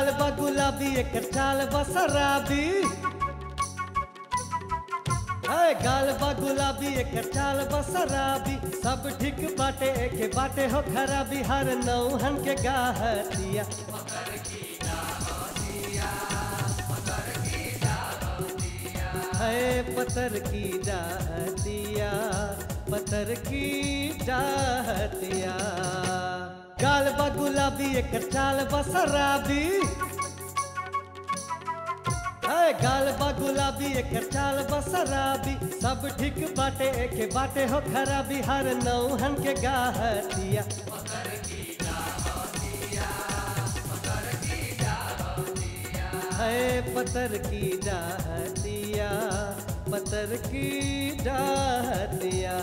गाल बा गुलाबी एकर चाल बा शराबी है गाल बा गुलाबी एकर चाल बा शराबी सब ठीक बाटे एके बाटे हो खराबी हर नौहन के गाहतिया है पतर की डाहतिया पतर की डाहतिया गाल बा गुलाबी एकर चाल बा शराबी है गाल बा गुलाबी एकर चाल बा शराबी सब ठीक बाटे एके बाटे हो खराबी हर नौहन के गाहतिया है पतर की डाहतिया पतर की डाहतिया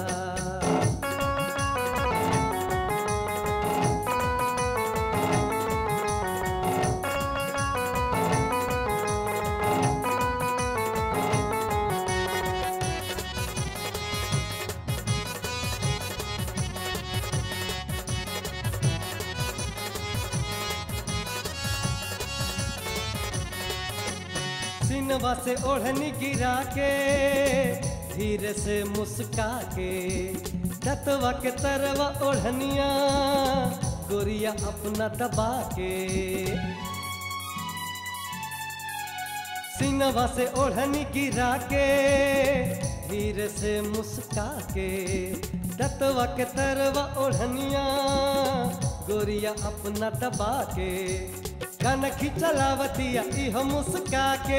सिनवा से ओढ़नी गिरा के धीरे से मुस्का के दतवा के तरवा ओढ़निया गोरिया अपना दबा के सिनवा से ओढ़नी गिरा के धीरे से मुस्का के दतवा के तरवा ओढ़निया गोरिया अपना दबा के कनखी चलावतिया इहो मुस्का के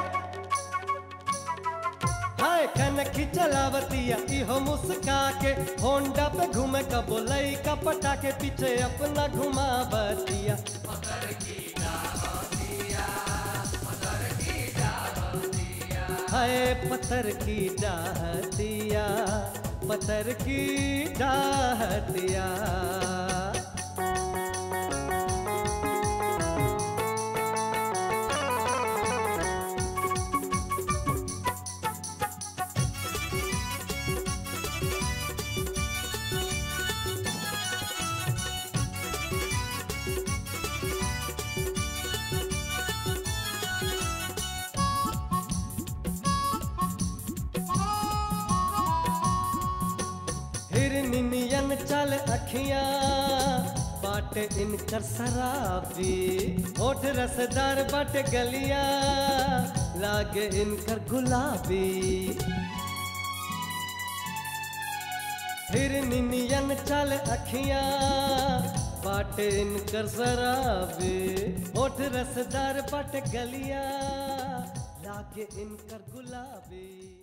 हाय कनखी चलावतिया इहो मुस्का के होंडा पे घूमे का बोलई का पटा के पीछे अपना घुमावतिया हाय पत्थर की डाहतिया पत्थर की डाहतिया हिरनियन चल अखियां बाट इनकर शराबी होठ रसदार बाट गलिया लागे इनकर गुलाबी हिरनियन चल अखियां बाट इनकर शराबी होठ रसदार बाट गलिया लागे इनकर गुलाबी